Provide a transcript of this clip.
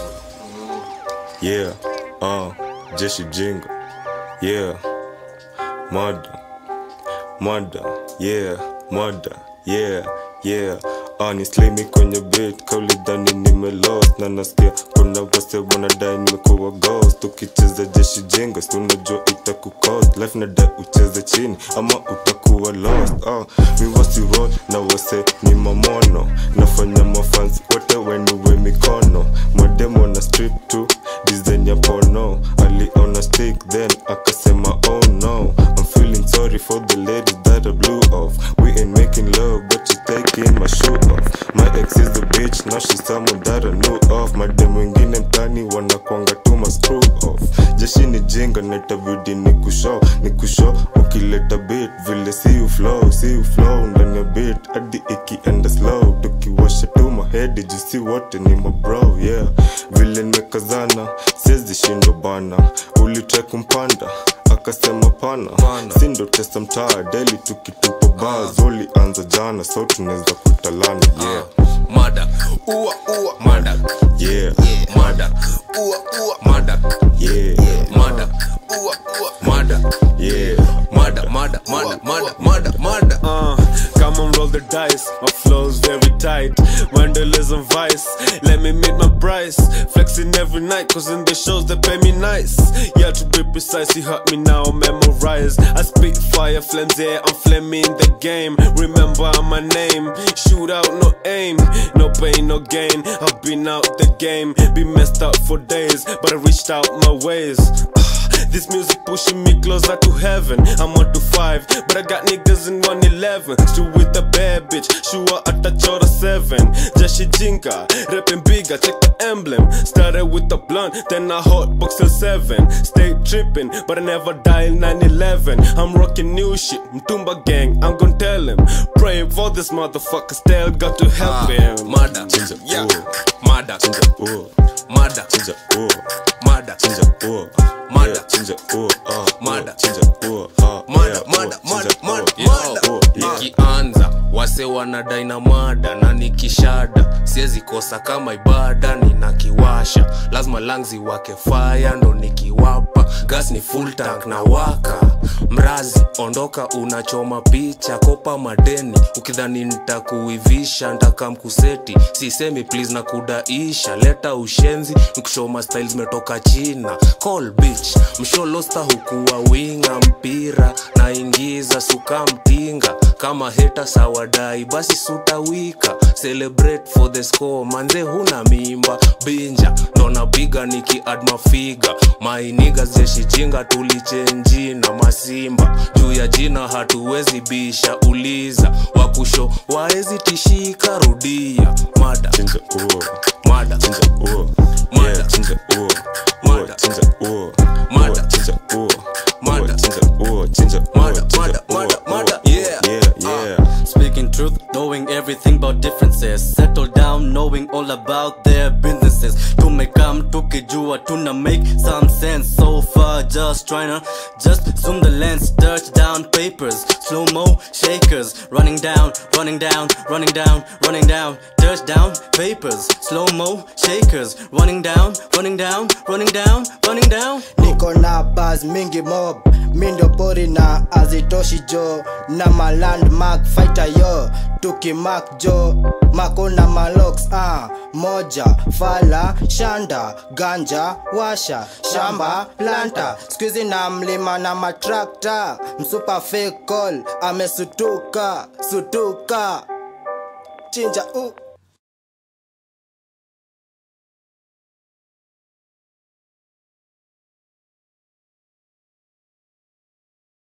Yeah, uh, jeshi jingo. Yeah, murder, murder, yeah, murder, yeah, yeah. Honestly, mi kwenye beat kaulidhani nimelost na nasikia kuna wase wanadai nimekuwa ghost ukicheza jeshi jingo si unajua itakucost life nadai ucheze chini ama utakuwa lost uh, mi wasi roll na wase ni mamono nafanya mafans wote wenuwe mikono mademo na strip tu design ya pono aliona stick then akasema oh no I'm feeling sorry for the ladies that I blew off we ain't making love but she's taking my shoe off my ex is a bitch now she's someone that I knew of madem wengine mtani wanakwanga tu ma screw off jeshi ni jinga netabidi ni kushow ni kushow ukileta beat vile si uflow si uflow ndani ya beat hadi ikienda slow tukiwasha tu mahedi jusi wote ni mabro yeah vile nimekazana siwezi shindwa bana ulitrai kumpanda akasema pana sindo testa mtaa deli tukitupa baa zoli anza jana so tunaweza kutalana yeah Madak, ua ua, Madak, yeah Madak, ua ua, Madak, yeah Madak, ua ua, Madak, yeah Madak, Madak, Madak, Madak, Madak, Madak. Uh, come on, roll the dice. My flow's very tight. Vandalism vice. Let me meet my price. Flexing every night, cause in the shows they pay me nice. Yeah, to be precise, you heard me now, memorize. I spit fire, flames, yeah, I'm flaming the game. Remember my name. Shoot out, no aim. No pain, no gain. I've been out the game. Been messed up for days, but I reached out my ways. This music pushing me closer to heaven. I'm one to five, but I got niggas in 111. Still with a bad bitch, sure at a chora seven. Jashi Jinka, rapping bigger, check the emblem. Started with the blunt, then I hot box seven. Stay tripping, but I never dial 911. I'm rocking new shit, Mtumba gang, I'm gon' tell him. Praying for this motherfucker, still got to help him. Madak, Chinja, yeah, ooh. Madak, chinja oh Madak, chinja oh Madak, chinja oh Mada. yeah, chinja oh ah Mada. chinja oh ah Mada, yeah, mada, oh, mada, chinja, mada, oh, yeah, mada. oh, yeah. Nikianza wase wanadai na mada na nikishada siwezi kosa kama ibada ninakiwasha lazima langzi wake faya ndo nikiwapa gas ni full tank na waka mrazi ondoka unachoma picha kopa madeni ukidhani nitakuivisha ntakamkuseti sisemi please na kudaisha leta ushenzi nikushoma style zimetoka china call bitch msholosta hukuwa winga mpira naingiza suka mtinga kama heta sawadai basi sutawika celebrate for the score manze huna mimba binja ndo napiga nikiad mafiga mainiga zeshichinga tulichenji na masimba juu ya jina hatuwezi bisha uliza wakusho waezi tishika rudia mada chinja oh mada chinja oh Mada. yeah chinja oh Mada. oh chinja oh Mada. oh chinja oh Mada. oh chinja oh chinja oh Mada, chinja mada, oh, mada, oh, mada. oh, Yeah. yeah yeah Speaking truth, knowing everything about differences. Settle down, knowing all about their businesses. Tumekam tukijua tuna make some sense. So far, just tryna just zoom the lens, touch down papers, slow mo shakers, running down, running down, running down, running down, touchdown papers, slow mo shakers, running down, running down, running down, running down. niko na bas mingi mob mindo pori na azitoshi jo na malandmark fighter yo tukimak jo mako na malox ah. moja fala shanda ganja washa shamba planta skuizi na mlima na matrakta msupa fake call amesutuka sutuka chinja uh.